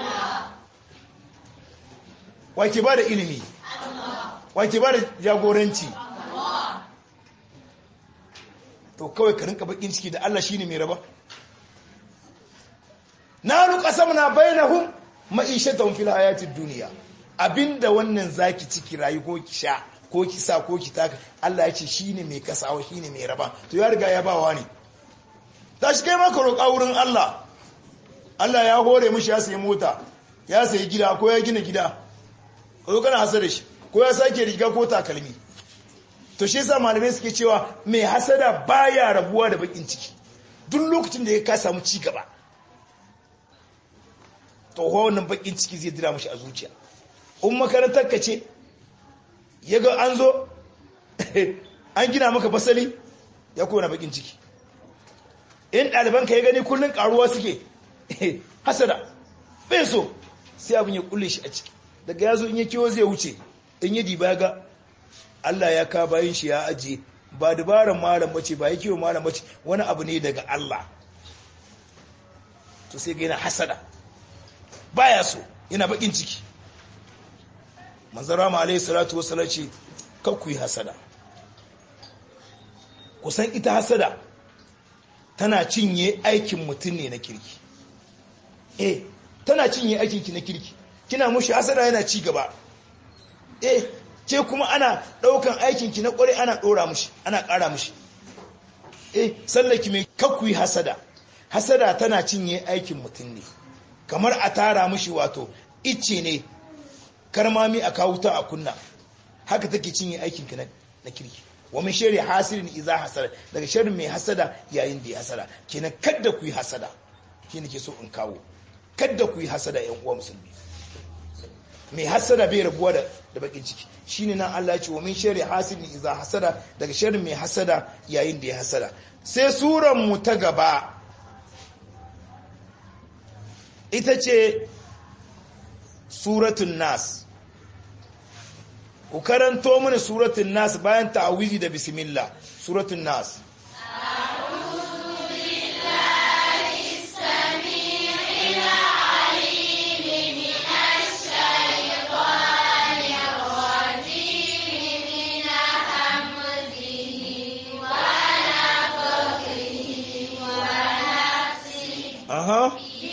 wake ba da ilimi wake ba da jagoranci to kawai ka rinka bakin ciki da Allah shine mai raba na ruka samna bainahum ma'ishatahum fil hayatid dunya abinda wannan zaki ciki rayu ko ki sha ko ki sa ko ki taka Allah ya ce shine mai kasawa shine mai raba to ya riga ya bawa ne tashi kai maka roƙa wurin Allah Allah ya hore mishi ya sayi mota ya sayi gida ko ya gina gida ko kana hasada shi ko ya sake riga ko takalmi to shi yasa malamai suke cewa mai hasada baya rabuwa da bakin ciki duk lokacin da ya ka samu ci gaba to wannan bakin ciki zai dira mashi a zuciya in makarantar ka ce ya ga an zo an gina maka basali ya kona bakin ciki in ɗalibanka ya gani kullum ƙaruwa suke hasada bai so sai abin ya kulle shi a ciki daga ya zo in ya kiwo zai wuce in ya diba ga Allah ya ka bayan shi ya ajiye ba dabaran malam bace ba ya kiwo malam bace wani abu ne daga Allah to sai ga yana hasada baya so yana bakin ciki manzara ma alayhi salatu wassalam ce kakku yi hasada kusan ita hasada tana cinye aikin mutum ne na kirki eh tana cinye aikin ki na kirki kina mushi hasada yana ci gaba eh ce kuma ana daukan aikin ki na kware ana dora mushi ana kara mushi eh sallaki mai kakku yi hasada hasada tana cinye aikin mutum ne kamar a tara mushi wato icce ne karmami a kawo ta a kunna haka take cinye aikin ka na kirki wa min shari hasirin idza hasada daga sharrin mai hasada yayin da ya hasada kenan kadda ku yi hasada shi nake so in kawo kadda ku yi hasada yan uwa musulmi mai hasada bai rabuwa da da bakin ciki shine nan Allah ya ce wa min shari hasirin idza hasada daga sharrin mai hasada yayin da ya hasada sai suran mu ta gaba ita ce suratun nas ku karanto mana suratun nas bayan ta'awizi da bismillah suratun nas Aha.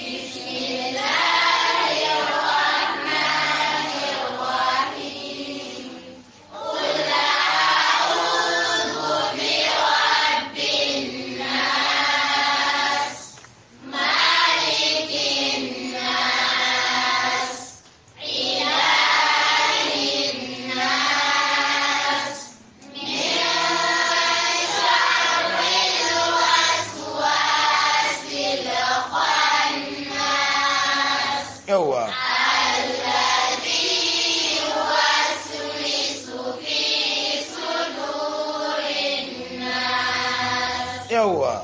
yawa yawa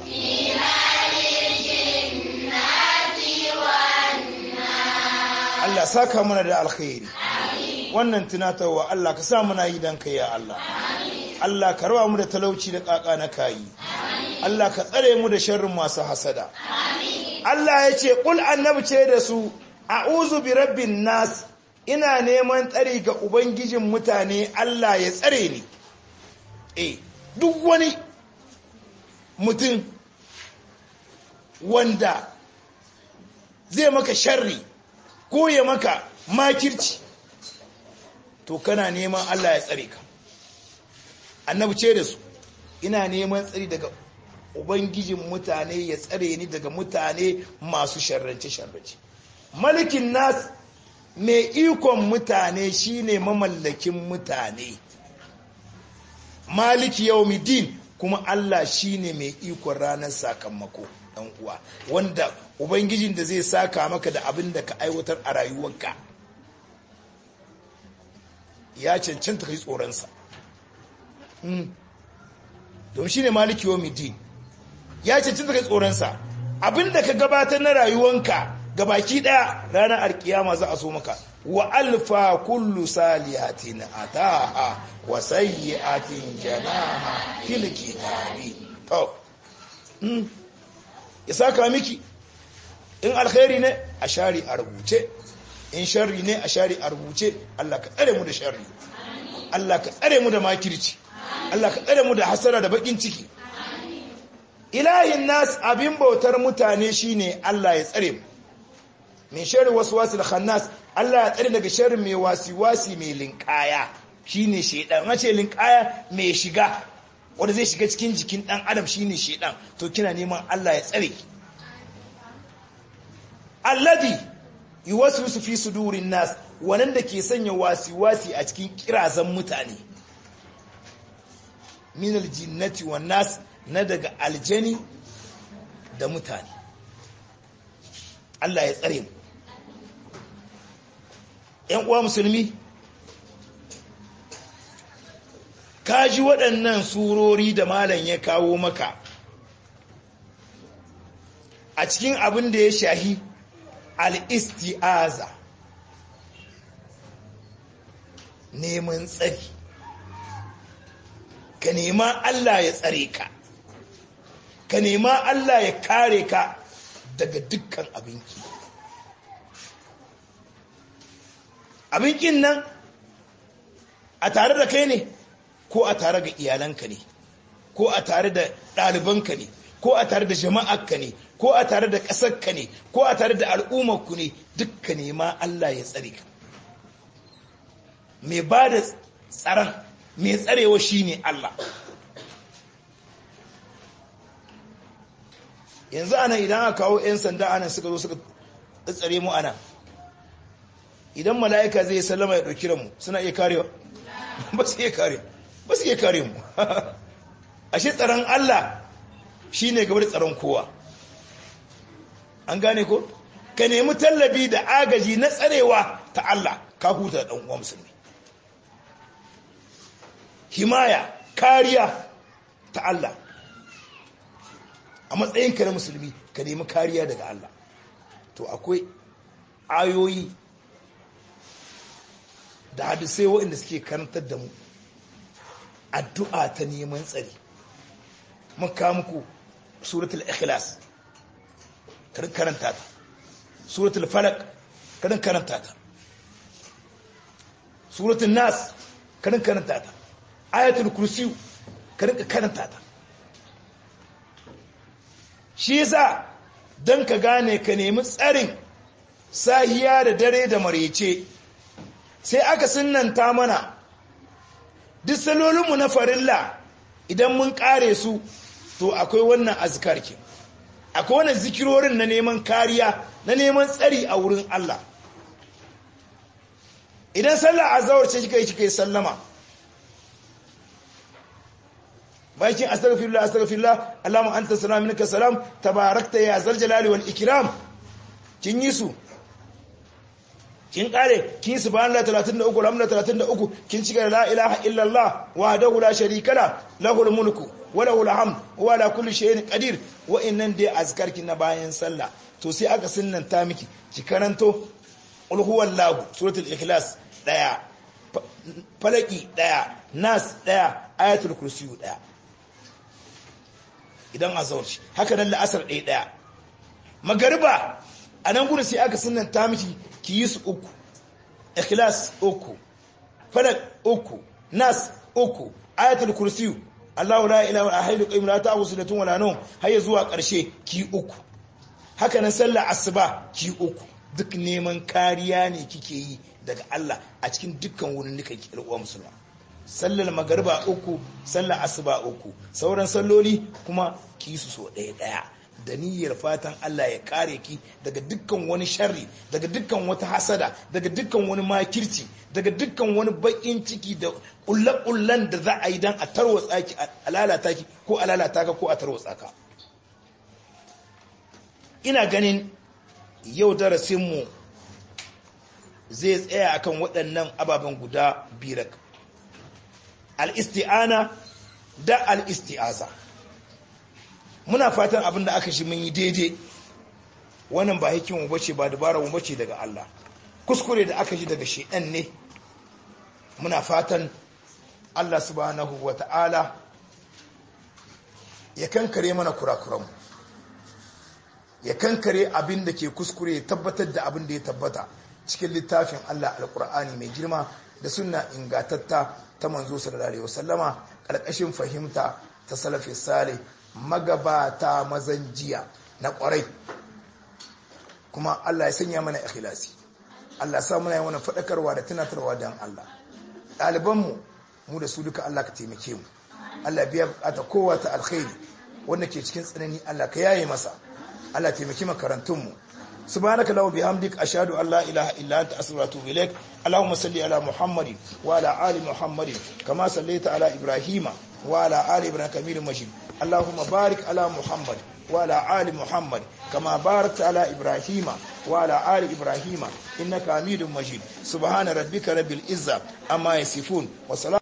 Allah saka mana da alkhairi wannan tunatarwa Allah ka sa muna yi dan kai ya Allah Allah ka rawa mu da talauci da kaka na kayi Allah ka tsare mu da sharrin masu hasada Allah ya ce ƙul annabi ce da su a'uzu bi rabbin nas ina neman tsari ga ubangijin mutane Allah ya tsare ni eh duk wani mutum wanda zai maka sharri ko ya maka makirci to kana neman Allah ya tsare ka annabi ce da su ina neman tsari daga ubangijin mutane ya tsare ni daga mutane masu sharrance-sharrance malikin nas mai ikon mutane shine mamallakin mutane maliki yawmiddin kuma Allah shine mai ikon ranar sakamako dan uwa wanda ubangijin da zai saka maka da abin da ka aiwatar a rayuwarka ya cancanta kai tsoronsa don shine maliki yawmiddin ya cancanta kai tsoronsa abin da ka gabatar na rayuwanka gabaki daya ranar alkiyama za a so maka wa alfa kullu salihatin ataha wa sayyi'atin janaha fil kitabi to mm ya saka miki in alkhairi ne a shari a rubuce in sharri ne a shari a rubuce Allah ka tsare mu da sharri Allah ka tsare mu da makirci Allah ka tsare mu da hasara da bakin ciki ilahin nas abin bautar mutane shine Allah ya tsare mu min sharri waswasil khannas Allah ya tsare daga sharri mai wasi-wasi mai linkaya shine shedan wace linkaya mai shiga wanda zai shiga cikin jikin dan adam shine shedan to kina neman Allah ya tsare alladhi yuwaswisu fi sudurin nas wannan da ke sanya wasi-wasi a cikin kirazan mutane min aljinnati wan nas na daga aljani da mutane Allah ya tsare mu ‘yan uwa musulmi ka ji waɗannan surori da malam ya kawo maka a cikin abin da ya shahi al'isti'aza neman tsari ka nema Allah ya tsare ka ka nema Allah ya kare ka daga dukkan abinki abinkin nan a tare da kai ne ko a tare ga iyalanka ne ko a tare da ɗalibanka ne ko a tare da jama'arka ne ko a tare da ƙasarka ne ko a tare da al'ummarku ne dukka nema Allah ya tsare ka mai ba da tsaron mai tsarewa shi ne Allah yanzu ana idan aka kawo 'yan sanda ana suka zo suka tsare mu ana idan mala'ika zai sallama ya ɗauki mu suna iya karewa ba su iya kare ba su iya kare mu ashe tsaron Allah shi ne gaba da tsaron kowa an gane ko ka nemi tallabi da agaji na tsarewa ta Allah ka huta da ɗan'uwa musulmi himaya kariya ta Allah a matsayinka na musulmi ka nemi kariya daga Allah to akwai ayoyi da hadisai waɗanda suke karantar da mu addu'a ta neman tsari mun kawo muku suratul ikhlas karin karanta ta suratul falak karin karanta ta suratul nas karin karanta ta ayatul kursi karin karanta ta shi yasa don ka gane ka nemi tsarin sahiya da dare da marece sai aka sunanta mana duk salolinmu na farilla idan mun kare su to akwai wannan azkarki akwai wannan zikirorin na neman kariya na neman tsari a wurin Allah idan sallah azawar ce kika yi kika yi sallama bakin astaghfirullah astaghfirullah Allahumma anta salam minka salam tabarakta ya zal jalali wal ikram kin yi su kin kare kin subhanallah 33 alhamdulillah 33 kin cika la ilaha illallah wahdahu la sharika la lahul mulku wa lahul hamd wa ala kulli shay'in qadir wa innan dai azkarki na bayan sallah to sai aka sunnanta miki ki karanto qul huwallahu suratul ikhlas daya falaki daya nas daya ayatul kursi daya idan azhar haka nan la'asar daya daya magariba a nan gudun sai aka sunanta miki ki yi su uku ikhlas uku falak uku nas uku ayatul kursiyu Allahu la ilaha illa hayyul qayyum la ta'khudhuhu sinatun wa la nawm har zuwa karshe ki uku haka nan sallar asuba ki uku duk neman kariya ne kike yi daga Allah a cikin dukkan wurin nika ki uwa musulma sallar magariba uku sallar asuba uku sauran salloli kuma ki su so ɗaya ɗaya da niyyar fatan Allah ya kare ki daga dukkan wani sharri daga dukkan wata hasada daga dukkan wani makirci daga dukkan wani bakin ciki da kullakullan da za a yi dan a tarwatsa ki a lalata ki ko a lalata ka ko a tarwatsa ka ina ganin yau darasin mu zai tsaya akan waɗannan ababen guda birak al-isti'ana da al-isti'aza muna fatan abin da aka shi mun yi daidai wannan ba hikimu bace ba dabara mu bace daga Allah kuskure da aka ji daga shedan ne muna fatan Allah subhanahu wata'ala ya kankare mana kurakuranmu ya kankare abin da ke kuskure ya tabbatar da abin da ya tabbata cikin littafin Allah alkur'ani mai girma da sunna ingatatta ta manzo sallallahu alaihi wasallama karkashin fahimta ta salafi salih magabata mazan jiya na kwarai kuma Allah ya sanya mana ikhlasi Allah sa muna yi mana fadakarwa da tunatarwa dan Allah ɗalibanmu mu da su duka Allah ka taimake mu Allah biya bukata kowa ta alkhairi wanda ke cikin tsanani Allah ka yaye masa Allah taimaki makarantunmu subhanaka lahu bihamdik ashhadu an la ilaha illa anta astaghfiruka wa atubu ilaik allahumma salli ala muhammadin wa ala ali muhammadin kama sallaita ala ibrahima wa ala ali ibrahim hamidum majid allahumma barik ala muhammad wa ala ali muhammad kama barakta ala ibrahima wa ala ali ibrahima innaka hamidum majid subhana rabbika rabbil izza amma yasifun wa